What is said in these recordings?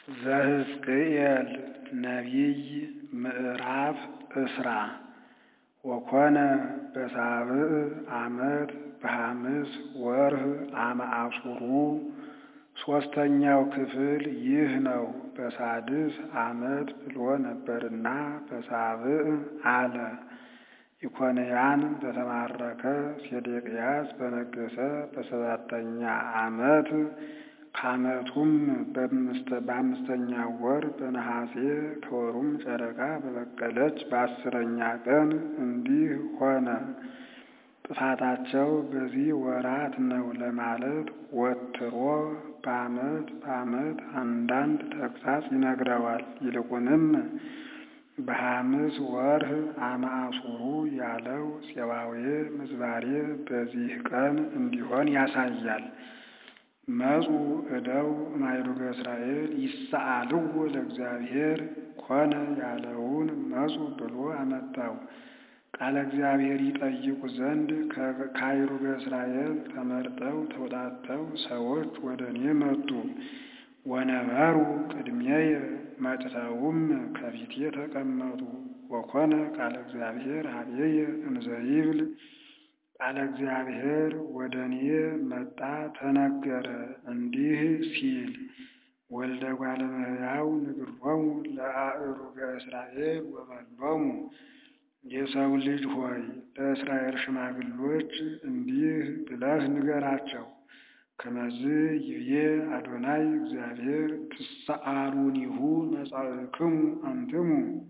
ዘሕዝቅኤል ነቢይ ምዕራፍ እስራ ወኮነ በሳብዕ ዓመት በሐምስ ወርኅ አመ አሱሩ ሦስተኛው ክፍል ይህ ነው። በሳድስ ዓመት ብሎ ነበርና በሳብዕ አለ። ኢኮንያን በተማረከ ሴዴቅያስ በነገሠ በሰባተኛ ዓመት ከዓመቱም በአምስተኛ ወር በነሐሴ ከወሩም ጨረቃ በበቀለች በአስረኛ ቀን እንዲህ ሆነ። ጥፋታቸው በዚህ ወራት ነው ለማለት ወትሮ በዓመት በዓመት አንዳንድ ተግሣጽ ይነግረዋል። ይልቁንም በሐምስ ወርኅ አመ አሱሩ ያለው ፄዋዌ ምዝባሬ በዚህ ቀን እንዲሆን ያሳያል። መጹ እደው እማይሉገ እስራኤል ይሰአልዎ ለእግዚአብሔር ኮነ ያለውን መጹ ብሎ አመጣው። ቃለ እግዚአብሔር ይጠይቁ ዘንድ ከአይሩገ እስራኤል ተመርጠው ተውጣጥተው ሰዎች ወደ እኔ መጡ። ወነበሩ ቅድሜየ መጥተውም ከፊቴ ተቀመጡ። ወኮነ ቃለ እግዚአብሔር ኀቤየ እምዘይብል ቃለ እግዚአብሔር ወደ እኔ መጣ ተነገረ እንዲህ ሲል ወልደ እጓለ እመሕያው ንግሮሙ ለአእሩገ እስራኤል ወበሎሙ የሰው ልጅ ሆይ ለእስራኤል ሽማግሎች እንዲህ ብለህ ንገራቸው። ከመዝ ይብዬ አዶናይ እግዚአብሔር ትሰአሉኒሁ መጻእክሙ አንትሙ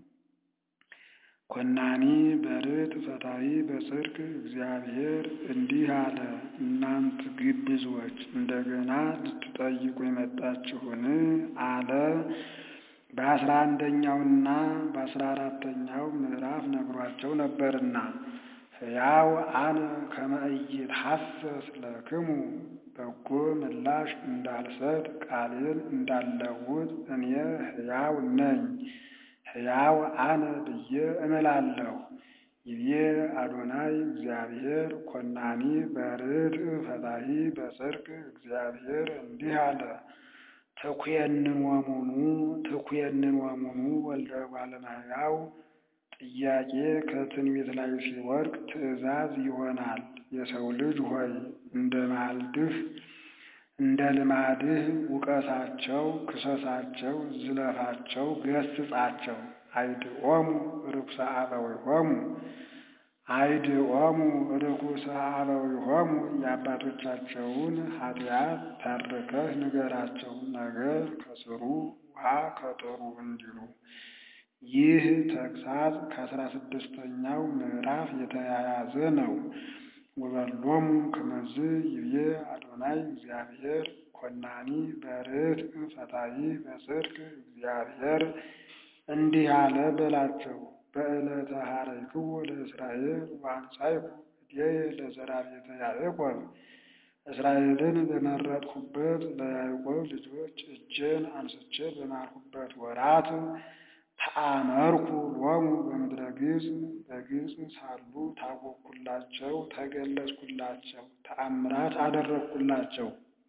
ኮናኒ በርት ፈታዊ በጽድቅ እግዚአብሔር እንዲህ አለ። እናንት ግብዞች እንደገና ልትጠይቁ የመጣችሁን አለ። በአስራ አንደኛውና በአስራ አራተኛው ምዕራፍ ነግሯቸው ነበርና ሕያው አነ ከመ ኢይትሐሰስ ለክሙ በጎ ምላሽ እንዳልሰጥ ቃሌን እንዳልለውጥ እኔ ሕያው ነኝ ሕያው አነ ብዬ እምላለሁ። ይቤ አዶናይ እግዚአብሔር ኮናኒ በርትዕ ፈታሒ በጽድቅ እግዚአብሔር እንዲህ አለ። ትኩየንን ወሙኑ ትኩየንን ወሙኑ ወልደ እጓለ እመሕያው ጥያቄ ከትንቢት ላይ ሲወድቅ ትእዛዝ ይሆናል። የሰው ልጅ ሆይ እንደ ማልድህ እንደ ልማድህ ውቀሳቸው፣ ክሰሳቸው፣ ዝለፋቸው፣ ገስጻቸው። አይድኦሙ ርኩሰ አበዊሆሙ አይድኦሙ ርኩሰ አበዊሆሙ የአባቶቻቸውን ኃጢአት ተርከህ ንገራቸው፣ ነገር ከስሩ ውሃ ከጥሩ እንዲሉ። ይህ ተግሣጽ ከአስራ ስድስተኛው ምዕራፍ የተያያዘ ነው። ወበሎሙ ከመዝ ይብዬ አዶናይ እግዚአብሔር ኮናኒ በርትዕ ፈታሒ በጽድቅ እግዚአብሔር እንዲህ አለ በላቸው። በዕለተ ኀረይክዎ ለእስራኤል ወአንሣእኩ እዴየ ለዘራ ቤተ ያዕቆብ እስራኤልን በመረጥሁበት ለያዕቆብ ልጆች እጄን አንስቼ በማልሁበት ወራት ተአመርኩ ሎሙ በምድረ ግብፅ በግብፅ ሳሉ ታወቅኩላቸው፣ ተገለጽኩላቸው፣ ተአምራት አደረግኩላቸው።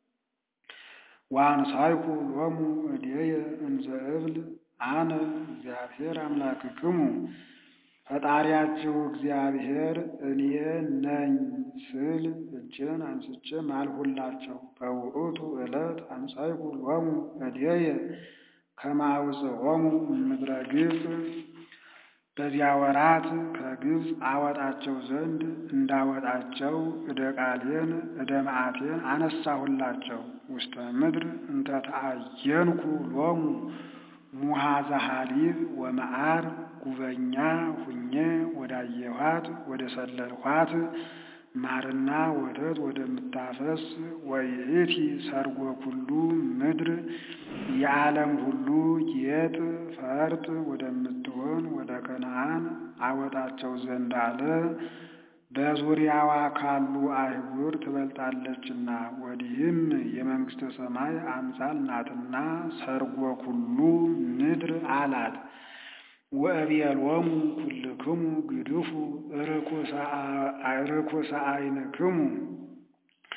ወአንሣእኩ ሎሙ እዴየ እንዘ እብል አነ እግዚአብሔር አምላክክሙ ፈጣሪያችሁ እግዚአብሔር እኔ ነኝ ስል እጄን አንስቼ ማልሁላቸው። በውእቱ ዕለት አንሣእኩ ሎሙ እዴየ ከመ አውፅኦሙ እምድረ ግብፅ በዚያ ወራት ከግብፅ አወጣቸው ዘንድ እንዳወጣቸው እደ ቃሌን እደ መዓቴን አነሳሁላቸው። ውስተ ምድር እንተ ተአየንኩ ሎሙ ሙሃዘ ሐሊብ ወመዓር ጉበኛ ሁኜ ወዳየኋት ወደ ሰለልኋት ማርና ወተት ወደምታፈስ ወይእቲ ሰርጎ ኩሉ ምድር የዓለም ሁሉ ጌጥ ፈርጥ ወደምትሆን ወደ ከነዓን አወጣቸው ዘንድ አለ። በዙሪያዋ ካሉ አህጉር ትበልጣለችና ወዲህም የመንግሥተ ሰማይ አምሳል ናትና ሰርጎ ኩሉ ምድር አላት። ወእቤሎሙ ኩልክሙ ግድፉ ርኩሰ ዓይንክሙ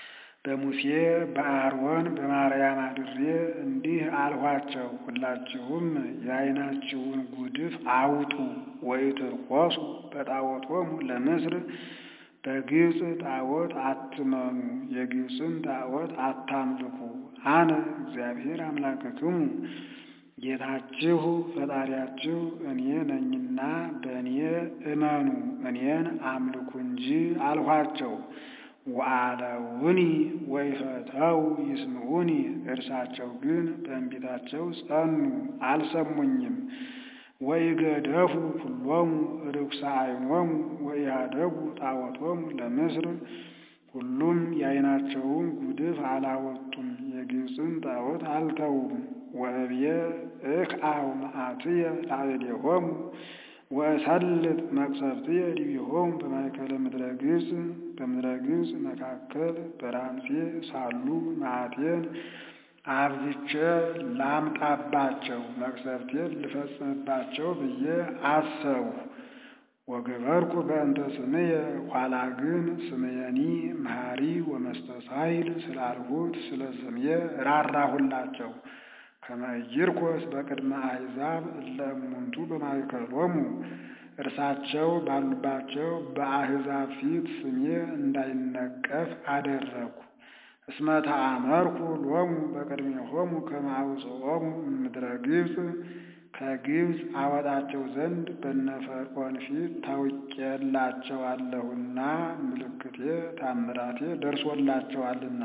በሙሴ በአሮን በማርያም አድሬ እንዲህ አልኋቸው፣ ሁላችሁም የዓይናችሁን ጉድፍ አውጡ ወኢትርቆሱ በጣዖቶሙ ለምስር በግብፅ ጣዖት አትመኑ፣ የግብፅን ጣዖት አታምልኩ። አነ እግዚአብሔር አምላክክሙ ጌታችሁ ፈጣሪያችሁ እኔ ነኝና በእኔ እመኑ፣ እኔን አምልኩ እንጂ አልኋቸው። ወአለውኒ ወይፈተው ይስምዑኒ፣ እርሳቸው ግን በእንቢታቸው ጸኑ፣ አልሰሙኝም። ወኢገደፉ ኩሎሙ ርኩሰ ዓይኖሙ ወኢሃደጉ ጣዖቶሙ ለምስር፣ ሁሉም የዓይናቸውን ጉድፍ አላወጡም፣ የግብፅን ጣዖት አልተዉም። ወእብየ እክአው መዓትየ ላዕሌሆሙ ወእሰልጥ መቅሰፍትየ ዲቢሆሙ በማእከለ ምድረ ግብፅ፣ በምድረ ግብፅ መካከል በራምሴ ሳሉ መዓቴን አብዝቼ ላምጣባቸው መቅሰፍቴን ልፈጽምባቸው ብዬ አሰብሁ። ወገበርኩ በእንተ ስምየ ኋላ ግን ስምየኒ መሐሪ ወመስተሳይል ስላልሁት ስለ ስምየ ራራሁላቸው። ከመ ኢይርኮስ በቅድመ አሕዛብ እለ እሙንቱ በማእከሎሙ እርሳቸው ባሉባቸው በአሕዛብ ፊት ስሜ እንዳይነቀፍ አደረግኩ። እስመ ተአመርኩ ሎሙ በቅድሜሆሙ ከመ አውጽኦሙ እምድረ ግብፅ ከግብፅ አወጣቸው ዘንድ በነ ፈርዖን ፊት ታውቄላቸዋለሁና ምልክቴ ታምራቴ ደርሶላቸዋልና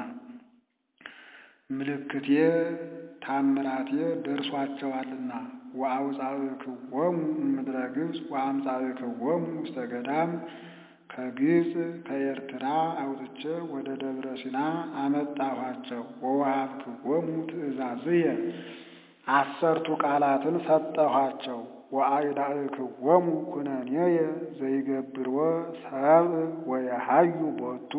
ምልክቴ ታምራቴ ደርሷቸዋልና ወአውፃእክዎሙ እምድረ ግብፅ ወአምፃእክዎሙ ውስተ ገዳም ከግብፅ ከኤርትራ አውጥቼ ወደ ደብረ ሲና አመጣኋቸው። ወወሀብክዎሙ ትእዛዝየ አሰርቱ ቃላትን ሰጠኋቸው። ወአይዳእክዎሙ ኩነኔየ ዘይገብርዎ ሰብእ ወየሐዩ ቦቱ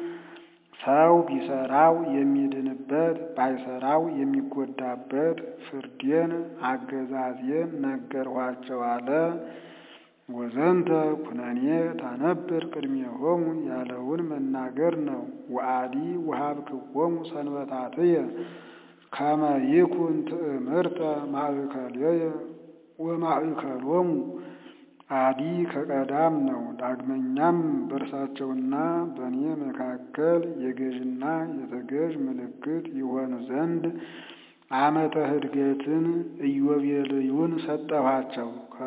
ሰው ቢሰራው የሚድንበት ባይሰራው የሚጎዳበት ፍርዴን አገዛዜን ነገርኋቸው አለ። ወዘንተ ኩነኔ ታነብር ቅድሜሆሙ ያለውን መናገር ነው። ወአዲ ወሀብክዎሙ ሰንበታትየ ከመ ይኩን ትእምርተ ማእከልየ ወማእከሎሙ አዲ ከቀዳም ነው። ዳግመኛም በእርሳቸውና በእኔ መካከል የገዥና የተገዥ ምልክት ይሆን ዘንድ ዓመተ ሕድገትን ኢዮቤልዩን ሰጠኋቸው።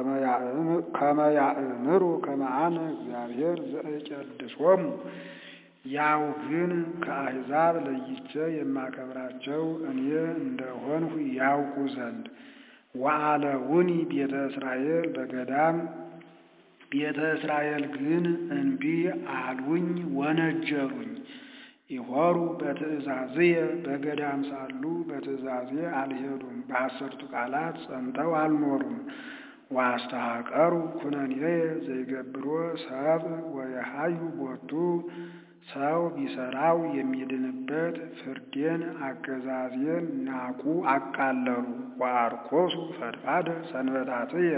ከመ ያእምሩ ከመ አነ እግዚአብሔር ዘእቄድሶሙ ያው ግን ከአሕዛብ ለይቼ የማከብራቸው እኔ እንደሆንሁ ያውቁ ዘንድ ወአለውኒ ቤተ እስራኤል በገዳም ቤተ እስራኤል ግን እንቢ አሉኝ፣ ወነጀሉኝ። ይሆሩ በትእዛዝየ በገዳም ሳሉ በትእዛዜ አልሄዱም፣ በአሰርቱ ቃላት ጸንተው አልኖሩም። ዋስተሐቀሩ ኩነኔየ ዘይገብሮ ሰብእ ወየሐዩ ቦቱ ሰው ቢሰራው የሚድንበት ፍርዴን አገዛዜን ናቁ አቃለሉ። ወአርኮሱ ፈድፋደ ሰንበታትየ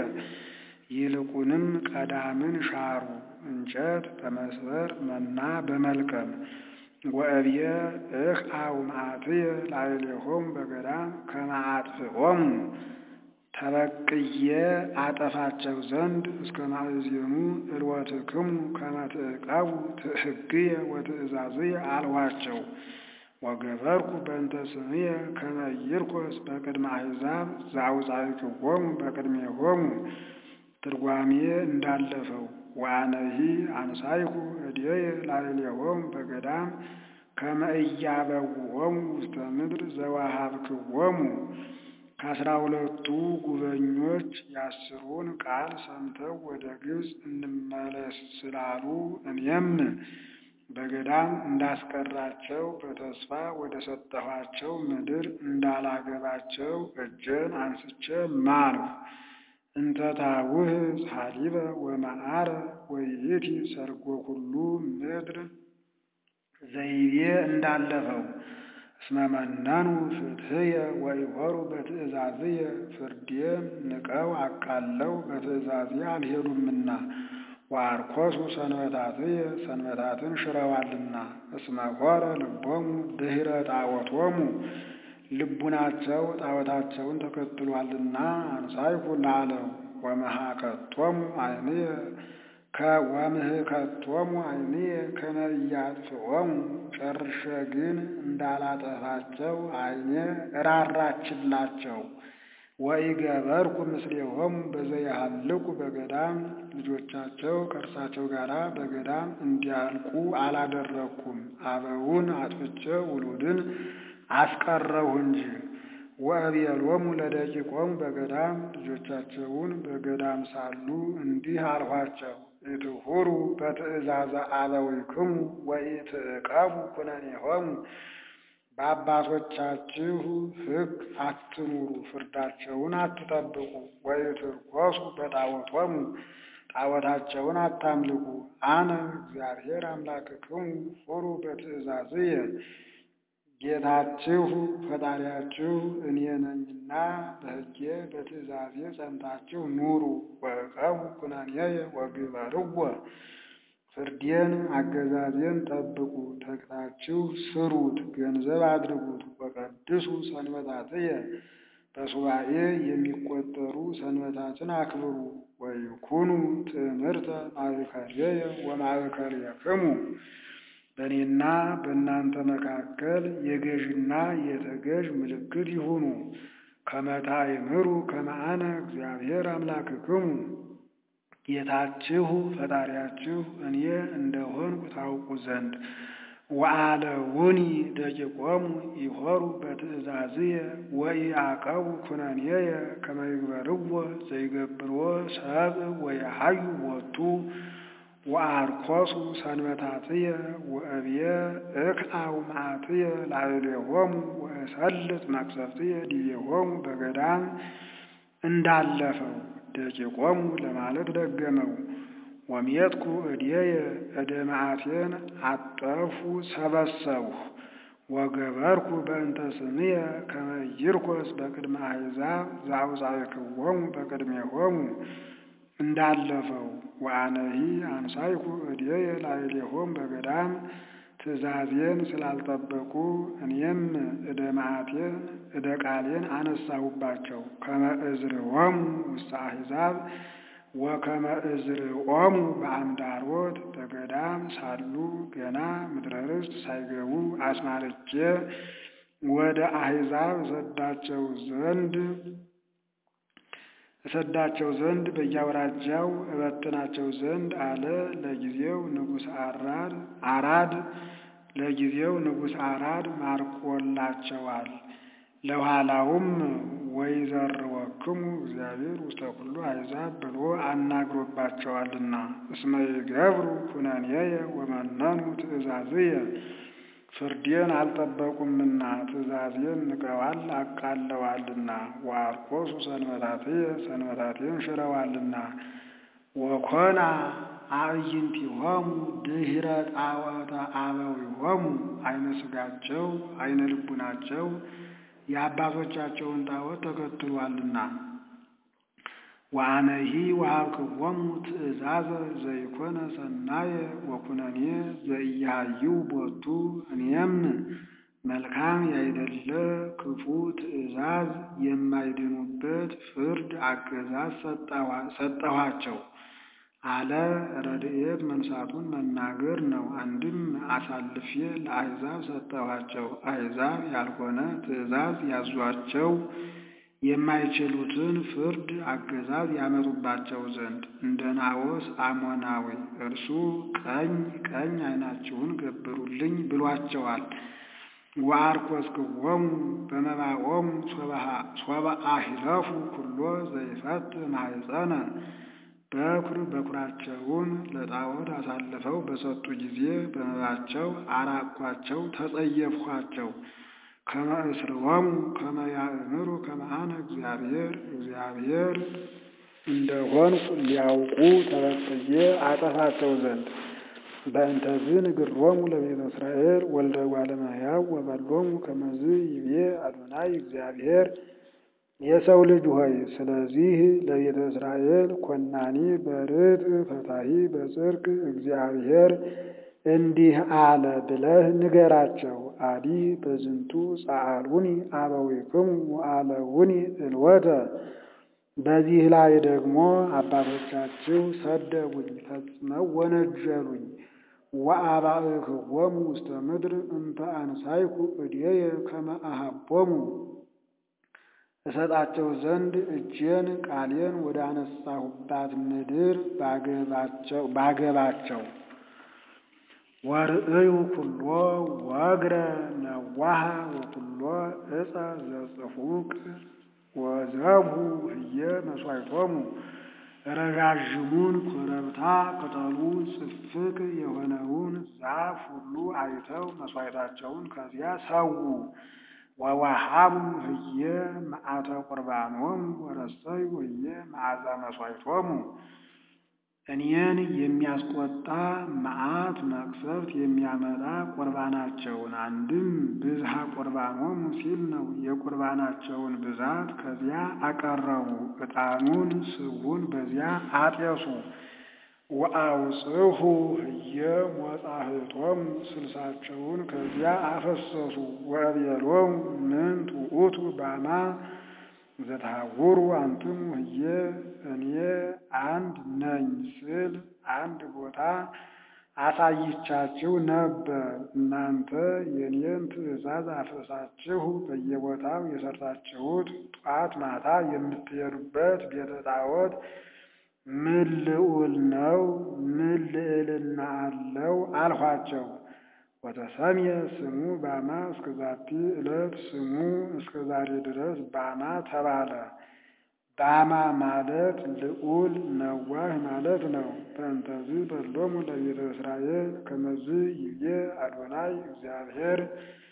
ይልቁንም ቀዳምን ሻሩ፣ እንጨት በመስበር መና በመልቀም ወእብየ እክአው መዓትየ ላዕሌሆሙ በገዳም ከመ አጥፍኦሙ ተበቅዬ አጠፋቸው ዘንድ እስከ ማእዜኑ እልወትክሙ ከመ ትዕቀቡ ሕግየ ወትእዛዝየ አልኋቸው። ወገበርኩ በእንተ ስምየ ከመ ኢይርኮስ በቅድመ አሕዛብ ዘአውፃእክዎሙ በቅድሜሆሙ ትርጓሜ እንዳለፈው ወአነሂ አንሳይኩ እዴየ ላዕሌሆሙ በገዳም ከመ ኢያበውኦሙ ውስተ ምድር ዘወሀብክዎሙ ከአስራ ሁለቱ ጉበኞች የአስሩን ቃል ሰምተው ወደ ግብፅ እንመለስ ስላሉ እኔም በገዳም እንዳስቀራቸው በተስፋ ወደ ሰጠኋቸው ምድር እንዳላገባቸው እጄን አንስቼ ማልሁ። እንተ ታውህ ሀሊበ ወመዓረ ወይእቲ ሰርጎ ኩሉ ምድር ዘይቤ እንዳለፈው እስመ መነኑ ፍትሕየ ወኢሖሩ በትእዛዝየ ፍርዴን ንቀው አቃለው በትእዛዝየ አልሄዱምና። ወአርኮሱ ሰንበታትየ ሰንበታትን ሽረዋልና እስመ ሆረ ልቦሙ ድኅረ ጣዖቶሙ ልቡናቸው ጣዖታቸውን ተከትሏልና አንሳይኩ ላለው ወመሃከቶሙ ዓይንየ ወምህከቶሙ ዓይንየ ከመ ኢያጥፍኦሙ ጨርሼ ግን እንዳላጠፋቸው ዓይኔ እራራችላቸው። ወኢገበርኩ ምስሌሆሙ በዘያሃልቁ በገዳም ልጆቻቸው ከእርሳቸው ጋር በገዳም እንዲያልቁ አላደረግኩም። አበውን አጥፍቼ ውሉድን አስቀረሁ እንጂ። ወአብየሎሙ ለደቂቆሙ በገዳም ልጆቻቸውን በገዳም ሳሉ እንዲህ አልኋቸው፣ ኢትሑሩ በትእዛዘ አበዊክሙ ወኢትዕቀቡ ኩነኔሆሙ በአባቶቻችሁ ሕግ አትኑሩ፣ ፍርዳቸውን አትጠብቁ። ወኢትርኮሱ በጣዖቶሙ ጣዖታቸውን አታምልኩ። አነ እግዚአብሔር አምላክክሙ ሑሩ በትእዛዝየ ጌታችሁ ፈጣሪያችሁ እኔ ነኝና በሕጌ በትእዛዜ ጸንታችሁ ኑሩ። ወዕቀቡ ኩነኔየ ወግበርዎ ፍርዴን አገዛዜን ጠብቁ፣ ተግታችሁ ስሩት፣ ገንዘብ አድርጉት። ወቀድሱ ሰንበታትየ በሱባኤ የሚቆጠሩ ሰንበታትን አክብሩ። ወይኩኑ ትእምርተ ማእከልየ ወማእከልየክሙ በእኔና በእናንተ መካከል የገዥና የተገዥ ምልክት ይሁኑ። ከመ ታእምሩ ከመ አነ እግዚአብሔር አምላክክሙ ጌታችሁ ፈጣሪያችሁ እኔ እንደሆንኩ ታውቁ ዘንድ። ወአለውኒ ደቂቆሙ ይሖሩ በትእዛዝየ ወኢያዕቀቡ ኩነኔየ ከመ ይግበርዎ ዘይገብርዎ ሰብእ ወየሐዩ ቦቱ ወአርኮሱ ሰንበታትየ ወእብየ እክአው መዓትየ ላዕሌሆሙ ወእሰልጥ መቅሰፍትየ ዲቤሆሙ በገዳም እንዳለፈው ደቂቆሙ ለማለት ደገመው። ወሜትኩ እድየ እደ መዓቴን አጠፉ ሰበሰብሁ ወገበርኩ በእንተ ስምየ ከመ ይርኮስ በቅድመ አሕዛብ ዘአውፃእክዎሙ በቅድሜሆሙ እንዳለፈው ወአነሂ አንሳይኩ እድየ ላዕሌሆሙ በገዳም ትእዛዜን ስላልጠበቁ እኔም እደ መዓቴን እደ ቃሌን አነሳሁባቸው። ከመ እዝርዖሙ ውስተ አሕዛብ ወከመ እዝርዖሙ በአምዳሮት በገዳም ሳሉ ገና ምድረ ርስት ሳይገቡ አስማርቼ ወደ አሕዛብ እሰዳቸው ዘንድ እሰዳቸው ዘንድ በየአውራጃው እበትናቸው ዘንድ አለ። ለጊዜው ንጉሥ አራድ አራድ ለጊዜው ንጉሥ አራድ ማርኮላቸዋል። ለኋላውም ወይዘርወክሙ እግዚአብሔር ውስተ ኩሉ አሕዛብ ብሎ አናግሮባቸዋልና እስመ ይገብሩ ኩነኔየ ወመነኑ ትእዛዝየ ፍርዴን አልጠበቁምና ትእዛዜን ንቀዋል አቃለዋልና። ወአርኮሱ ሰንበታትየ ሰንበታቴን ሽረዋልና። ወኮና አዕይንቲሆሙ ድኅረ ጣዖተ አበዊሆሙ አይነ ሥጋቸው አይነ ልቡናቸው የአባቶቻቸውን ጣዖት ተከትሏልና። ወአነሂ ወሀብክዎሙ ትእዛዘ ዘይኮነ ሰናየ ወኩነኔ ዘኢያሃይው ቦቱ እኔም መልካም ያይደለ ክፉ ትእዛዝ የማይድኑበት ፍርድ አገዛዝ ሰጠኋቸው አለ። ረድኤት መንሳቱን መናገር ነው። አንድም አሳልፌ ለአሕዛብ ሰጠኋቸው። አሕዛብ ያልሆነ ትእዛዝ ያዟቸው የማይችሉትን ፍርድ አገዛዝ ያመጡባቸው ዘንድ እንደ ናዖስ አሞናዊ እርሱ ቀኝ ቀኝ ዓይናችሁን ገብሩልኝ ብሏቸዋል። ወአርኮስክዎሙ በመባኦሙ ሶበ አሂለፉ ኩሎ ዘይፈት ማኅፀነ በኩር በኩራቸውን ለጣዖት አሳልፈው በሰጡ ጊዜ በመባቸው አራቅኳቸው፣ ተጸየፍኋቸው። ከመ እስርዎሙ ከመ ያእምሩ ከመ አነ እግዚአብሔር እግዚአብሔር እንደሆንኩ ሊያውቁ ተበቅዬ አጠፋቸው ዘንድ በእንተዝ ንግሮሙ ለቤተ እስራኤል ወልደ እጓለ እመሕያው ወበሎሙ ከመዝ ይቤ አዶናይ እግዚአብሔር የሰው ልጅ ሆይ ስለዚህ ለቤተ እስራኤል ኮናኒ በርጥ ፈታሒ በጽድቅ እግዚአብሔር እንዲህ አለ ብለህ ንገራቸው። አዲ በዝንቱ ጸአሉኒ አበዊክሙ ወአለውኒ እልወተ በዚህ ላይ ደግሞ አባቶቻችሁ ሰደቡኝ፣ ፈጽመው ወነጀሉኝ። ወአባእክዎሙ ውስተ ምድር እንተ አንሳይኩ እዴየ ከመ አሃቦሙ እሰጣቸው ዘንድ እጄን ቃሌን ወደ አነሳሁባት ምድር ባገባቸው ወርእዩ ኩሎ ወግረ ነዋሃ ወኩሎ ዕፀ ዘጽፉቅ ወዘብሁ ህየ መሥዋዕቶሙ ረዣዥሙን ኮረብታ ቅጠሉ ጽፍቅ የሆነውን ዛፍ ሁሉ አይተው መሥዋዕታቸውን ከዚያ ሰዉ። ወወሃቡ ህየ መዓተ ቁርባኖሙ ወረሰዩ ህየ መዓዛ መሥዋዕቶሙ እኔን የሚያስቆጣ መዓት መቅሰፍት የሚያመጣ ቁርባናቸውን አንድም ብዝሃ ቁርባኖሙ ሲል ነው። የቁርባናቸውን ብዛት ከዚያ አቀረቡ። ዕጣኑን ስቡን በዚያ አጤሱ። ወአውጽሑ ህየ ሞጻሕቶሙ ስልሳቸውን ከዚያ አፈሰሱ። ወአብየሎሙ ምንት ውእቱ ባማ ዘተሐውሩ አንትሙ ህየ እኔ አንድ ነኝ ስል አንድ ቦታ አሳይቻችሁ ነበር። እናንተ የኔን ትእዛዝ አፍርሳችሁ በየቦታው የሰራችሁት ጧት ማታ የምትሄዱበት ቤተ ጣዖት ምን ልዑል ነው? ምን ልዕልና አለው? አልኋቸው። ወተሰምየ ስሙ ባማ እስከ ዛቲ ዕለት ስሙ እስከ ዛሬ ድረስ ባማ ተባለ። ባማ ማለት ልዑል ነዋህ ማለት ነው። በእንተዝ በሎሙ ለቤተ እስራኤል ከመዝ ይቤ አዶናይ እግዚአብሔር።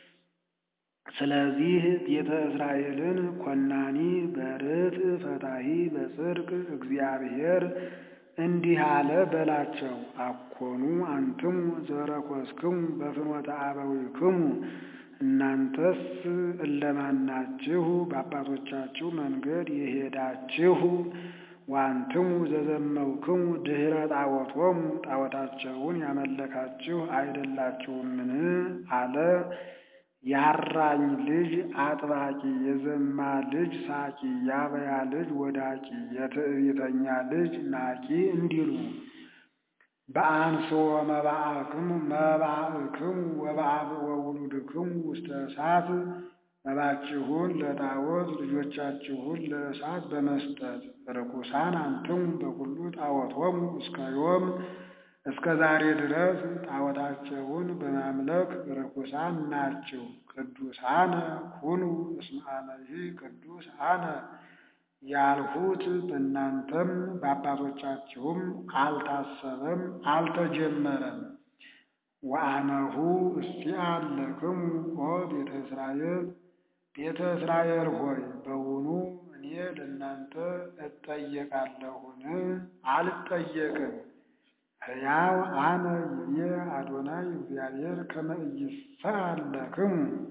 ስለዚህ ቤተ እስራኤልን ኮናኒ በርት ፈታሂ በጽድቅ እግዚአብሔር እንዲህ አለ በላቸው። አኮኑ አንትሙ ዘረኮስክሙ በፍኖተ አበዊክሙ እናንተስ እለማናችሁ በአባቶቻችሁ መንገድ የሄዳችሁ ዋንትሙ ዘዘመውክሙ ድኅረ ጣዖቶሙ ጣዖታቸውን ያመለካችሁ አይደላችሁምን? አለ። ያራኝ ልጅ አጥባቂ፣ የዘማ ልጅ ሳቂ፣ ያበያ ልጅ ወዳቂ፣ የትዕቢተኛ ልጅ ናቂ እንዲሉ በአንስኦ መባእክሙ መባእክሙ ወበአብዕ ወውሉድክሙ ውስተ እሳት መባችሁን ለጣዖት ልጆቻችሁን ለእሳት በመስጠት ርኩሳን አንትሙ በኩሉ ጣዖቶሙ እስከ ዮም እስከ ዛሬ ድረስ ጣዖታቸውን በማምለክ ርኩሳን ናችሁ። ቅዱሳነ ኩኑ እስመ አነሂ ቅዱስ አነ ያልሁት በእናንተም በአባቶቻችሁም አልታሰበም አልተጀመረም። ወአነሁ እስቲአል ለክሙ ኦ ቤተ እስራኤል ቤተ እስራኤል ሆይ በውኑ እኔ ለእናንተ እጠየቃለሁን? አልጠየቅም። ሕያው አነ ይቤ አዶናይ እግዚአብሔር ከመ ኢይስአል ለክሙ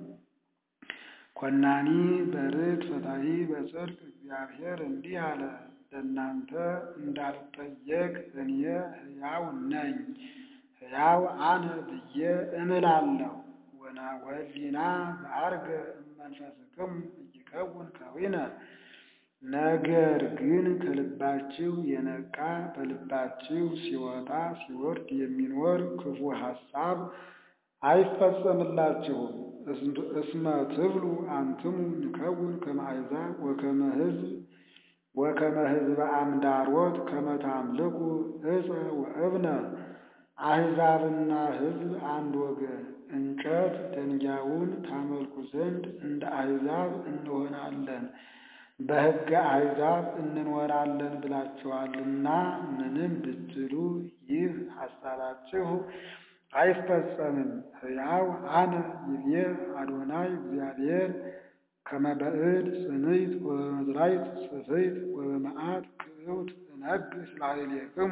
ኮናኒ በርት ፈታሒ በጽድቅ እግዚአብሔር እንዲህ አለ፣ ለእናንተ እንዳልጠየቅ እኔ ሕያው ነኝ። ሕያው አነ ብዬ እምላለሁ። ወህሊና ዘዐርገ እመንፈስክሙ ኢይከውን ከዊነ ነገር ግን ከልባችሁ የነቃ በልባችሁ ሲወጣ ሲወርድ የሚኖር ክፉ ሐሳብ አይፈጸምላችሁም። እስመ ትብሉ አንትሙ ንከውን ከመ አሕዛብ ወከመ ሕዝብ ወከመ ሕዝበ አምዳሮት ከመ ታምልኩ ዕፀ ወእብነ አሕዛብና ሕዝብ አንድ ወገን እንጨት ደንጊያውን ታመልኩ ዘንድ እንደ አሕዛብ እንሆናለን በሕገ አሕዛብ እንኖራለን ብላችኋልና ምንም ብትሉ ይህ ሐሳባችሁ አይፈጸምም። ሕያው አነ ይቤ አዶናይ እግዚአብሔር ከመ በእድ ጽንዕት ወበመዝራዕት ጽፍዕት ወበመዓት ክእውት እነግሥ ላዕሌክሙ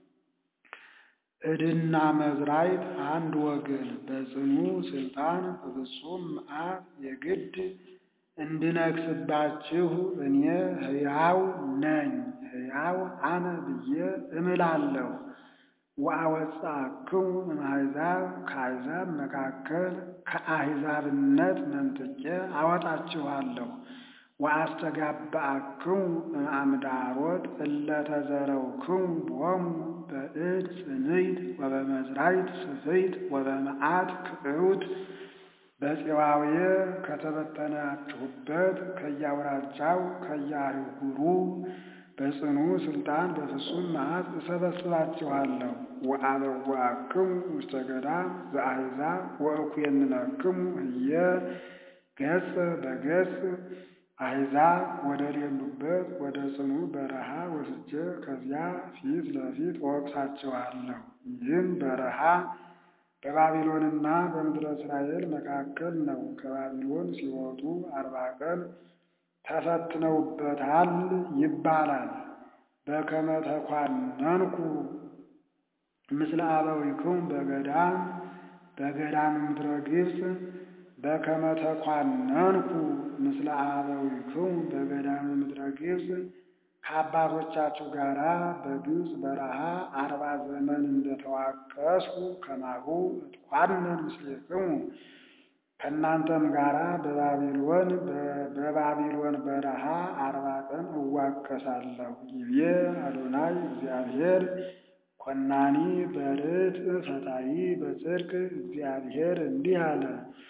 ዕድና መዝራዕት አንድ ወገን በጽኑ ሥልጣን በፍጹም መዓት የግድ እንድነግስባችሁ እኔ ሕያው ነኝ ሕያው አነ ብዬ እምላለሁ። ወአወጻክሙ እምአሕዛብ ከአሕዛብ መካከል ከአሕዛብነት መንጥቄ አወጣችኋለሁ። ወአስተጋብአክሙ እምአምዳሮት እለ ተዘረውክሙ ቦሙ በእድ ጽንዕት ወበመዝራዕት ስፍሕት ወበመዓት ክዕውት በፄዋዌ ከተበተናችሁበት ከየአውራጃው ከየአህጉሩ በጽኑ ሥልጣን በፍጹም መዓት እሰበስባችኋለሁ። ወአበዋክሙ ውስተ ገዳም ዘአሕዛብ ወእኩየንነክሙ ህየ ገጽ በገጽ አሕዛብ ወደ ሌሉበት ወደ ጽኑ በረሃ ወስጄ ከዚያ ፊት ለፊት እወቅሳችኋለሁ። ይህም በረሃ በባቢሎንና በምድረ እስራኤል መካከል ነው። ከባቢሎን ሲወጡ አርባ ቀን ተፈትነውበታል ይባላል። በከመ ተኳነንኩ ምስለ አበዊክሙ በገዳም በገዳም ምድረ ግብፅ በከመ ተኳነንኩ ምስለ አበዊክሙ በገዳም ምድረ ግብፅ ከአባቶቻችሁ ጋር በግብፅ በረሃ አርባ ዘመን እንደተዋቀስኩ ከማሁ እትኳነን ምስሌክሙ ከእናንተም ጋራ በባቢሎን በባቢሎን በረሃ አርባ ቀን እዋቀሳለሁ። ይቤ አዶናይ እግዚአብሔር ኮናኒ በርትዕ ፈታሒ በጽድቅ እግዚአብሔር እንዲህ አለ።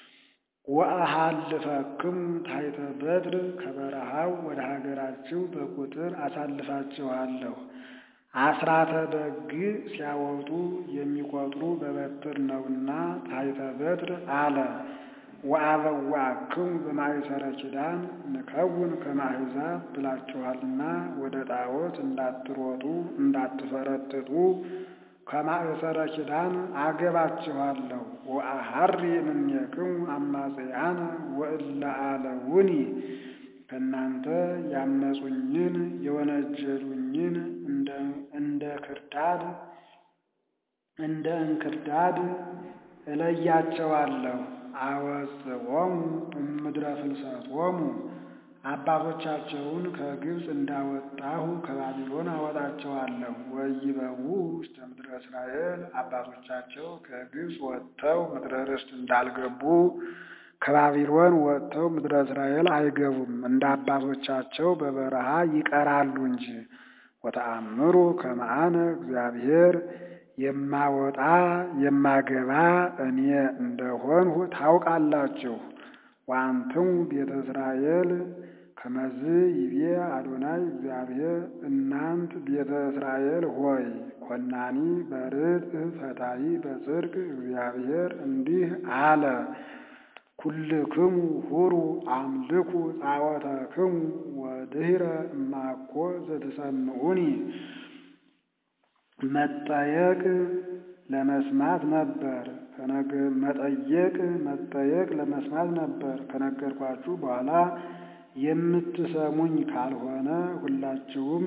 ወአሃልፈክሙ ታሕተ በትር ከበረሃው ወደ ሀገራችሁ በቁጥር አሳልፋችኋለሁ። አስራተ በግ ሲያወጡ የሚቆጥሩ በበትር ነውና ታሕተ በትር አለ። ወአበዋክሙ በማእሰረ ኪዳን ንከውን ከመ አሕዛብ ብላችኋልና ወደ ጣዖት እንዳትሮጡ እንዳትፈረጥጡ ከማእሰረ ኪዳን አገባችኋለሁ። ወአሐሪ እምኔክሙ አማጽያነ ወእለ አለውኒ ከእናንተ ያመፁኝን የወነጀሉኝን እንደ ክርዳድ እንደ እንክርዳድ እለያቸዋለሁ። አወጽኦሙ እምድረ ፍልሰቶሙ አባቶቻቸውን ከግብፅ እንዳወጣሁ ከባቢሎን አወጣቸዋለሁ። ወይበዉ ውስተ ምድረ እስራኤል አባቶቻቸው ከግብፅ ወጥተው ምድረ ርስት እንዳልገቡ ከባቢሎን ወጥተው ምድረ እስራኤል አይገቡም። እንደ አባቶቻቸው በበረሃ ይቀራሉ እንጂ። ወተአምሩ ከመ አነ እግዚአብሔር የማወጣ የማገባ እኔ እንደሆንሁ ታውቃላችሁ። ወአንትሙ ቤተ እስራኤል ከመዝ ይቤ አዶናይ እግዚአብሔር እናንት ቤተ እስራኤል ሆይ ኮናኒ በርትዕ ፈታሒ በጽድቅ እግዚአብሔር እንዲህ አለ። ኩልክሙ ሁሩ አምልኩ ጣዖተክሙ ወድኅረ እማኮ ዘትሰምዑኒ መጠየቅ ለመስማት ነበር። መጠየቅ መጠየቅ ለመስማት ነበር። ከነገርኳችሁ በኋላ የምትሰሙኝ ካልሆነ ሁላችሁም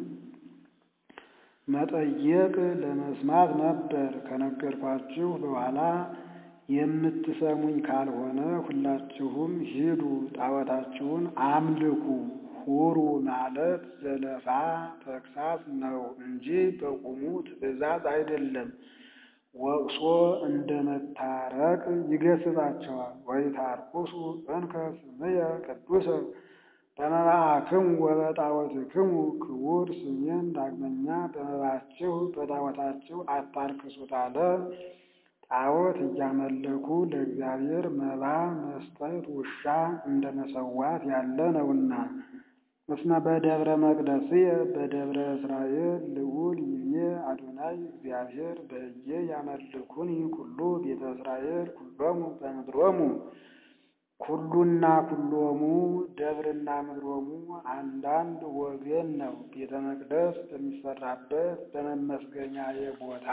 መጠየቅ ለመስማት ነበር። ከነገርኳችሁ በኋላ የምትሰሙኝ ካልሆነ ሁላችሁም ሂዱ፣ ጣዖታችሁን አምልኩ። ሁሩ ማለት ዘለፋ ተግሳጽ ነው እንጂ በቁሙ ትእዛዝ አይደለም። ወቅሶ እንደ መታረቅ ይገስጻቸዋል። ወይታርኩሱ እንከ ስምየ ቅዱሰ በመባአክሙ ወበጣዖትክሙ ክቡር ስሜን ዳግመኛ በመባችሁ በጣዖታችሁ አታርክሱት አለ። ጣዖት እያመለኩ ለእግዚአብሔር መባ መስጠት ውሻ እንደ መሰዋት ያለ ነውና። እስመ በደብረ መቅደስየ በደብረ እስራኤል ልዑል ይቤ አዶናይ እግዚአብሔር በሕየ ያመልኩኒ ኩሉ ቤተ እስራኤል ኩሎሙ በምድሮሙ ኩሉና ኩሎሙ ደብርና ምድሮሙ አንዳንድ ወገን ነው። ቤተ መቅደስ በሚሰራበት በመመስገኛዬ ቦታ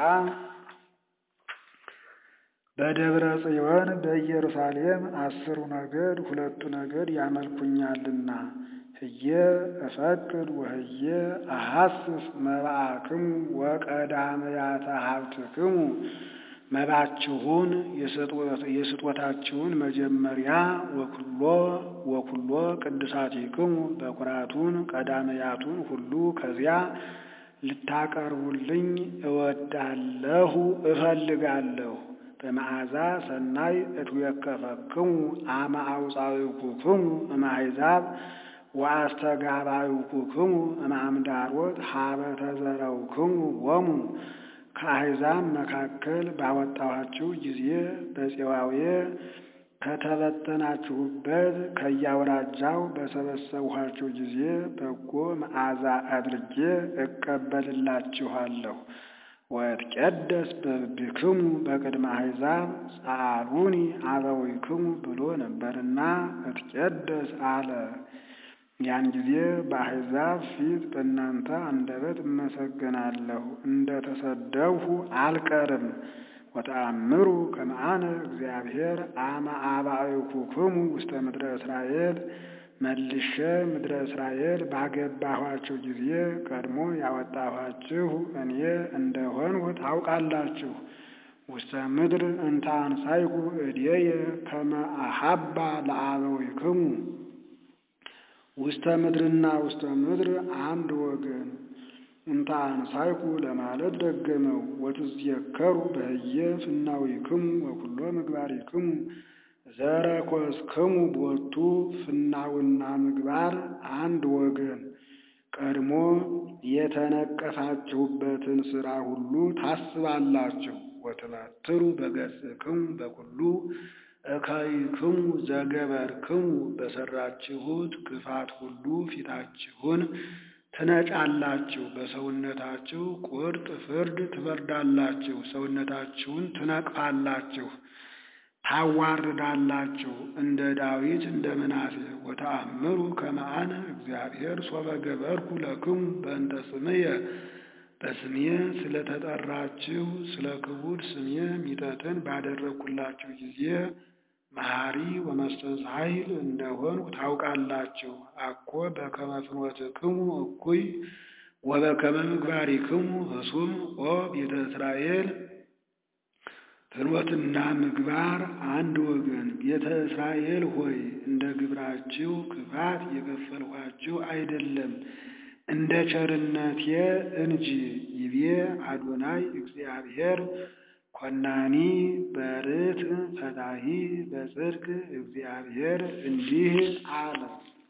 በደብረ ጽዮን በኢየሩሳሌም አስሩ ነገድ ሁለቱ ነገድ ያመልኩኛልና ህየ እፈቅድ ወህየ አሐስስ መባአክሙ ወቀዳመያተ ሀብትክሙ መባችሁን የስጦታችሁን መጀመሪያ ወኩሎ ወኩሎ ቅዱሳቲክሙ በኩራቱን ቀዳመያቱን ሁሉ ከዚያ ልታቀርቡልኝ እወዳለሁ እፈልጋለሁ። በመዓዛ ሰናይ እትዌከፈክሙ አመ አውፃዊኩክሙ እምአሕዛብ ወአስተጋባዊኩክሙ እምአምዳሮት ሀበ ተዘረውክሙ ወሙ ከአሕዛብ መካከል ባወጣኋችሁ ጊዜ በፄዋዌ ከተበተናችሁበት ከያውራጃው በሰበሰብኋችሁ ጊዜ በጎ መዓዛ አድርጌ እቀበልላችኋለሁ። ወእትቄደስ በብክሙ በቅድመ አሕዛብ ጸአሉኒ አበዊክሙ ብሎ ነበርና እትቄደስ አለ። ያን ጊዜ በአሕዛብ ፊት በእናንተ አንደበት እመሰገናለሁ፣ እንደ ተሰደብሁ አልቀርም። ወተአምሩ ከመ አነ እግዚአብሔር አመ አባዕኩክሙ ውስተ ምድረ እስራኤል መልሼ ምድረ እስራኤል ባገባኋችሁ ጊዜ ቀድሞ ያወጣኋችሁ እኔ እንደሆንሁ ታውቃላችሁ። ውስተ ምድር እንተ አንሣእኩ እዴየ ከመ አሐባ ለአበዊክሙ ውስተ ምድርና ውስተ ምድር አንድ ወገን እንተ አንሣእኩ ለማለት ደገመው። ወትዝየከሩ በህየ ፍናዊክሙ ወኩሎ ምግባሪክሙ ዘረኮስክሙ ቦቱ ፍናውና ምግባር አንድ ወገን ቀድሞ የተነቀፋችሁበትን ሥራ ሁሉ ታስባላችሁ። ወትበትሩ በገጽክሙ በኩሉ እከይክሙ ዘገበርክሙ በሠራችሁት ክፋት ሁሉ ፊታችሁን ትነጫላችሁ። በሰውነታችሁ ቁርጥ ፍርድ ትፈርዳላችሁ። ሰውነታችሁን ትነቅፋላችሁ፣ ታዋርዳላችሁ። እንደ ዳዊት እንደ ምናሴ ወተአምሩ ከመ አነ እግዚአብሔር ሶበ ገበርኩ ለክሙ በእንተ ስምየ በስሜ ስለተጠራችሁ ስለ ክቡር ስሜ ሚጠትን ባደረግኩላችሁ ጊዜ መሐሪ ወመስተዛይል እንደሆንሁ ታውቃላችሁ። አኮ በከመ ፍኖትክሙ እኩይ ወበከመ ምግባሪክሙ ህሱም ኦ ቤተ እስራኤል። ፍኖትና ምግባር አንድ ወገን። ቤተ እስራኤል ሆይ እንደ ግብራችሁ ክፋት የከፈልኋችሁ አይደለም እንደ ቸርነቴ እንጂ። ይቤ አዶናይ እግዚአብሔር ኮናኒ በርትዕ ፈታሒ በጽድቅ እግዚአብሔር እንዲህ አለ።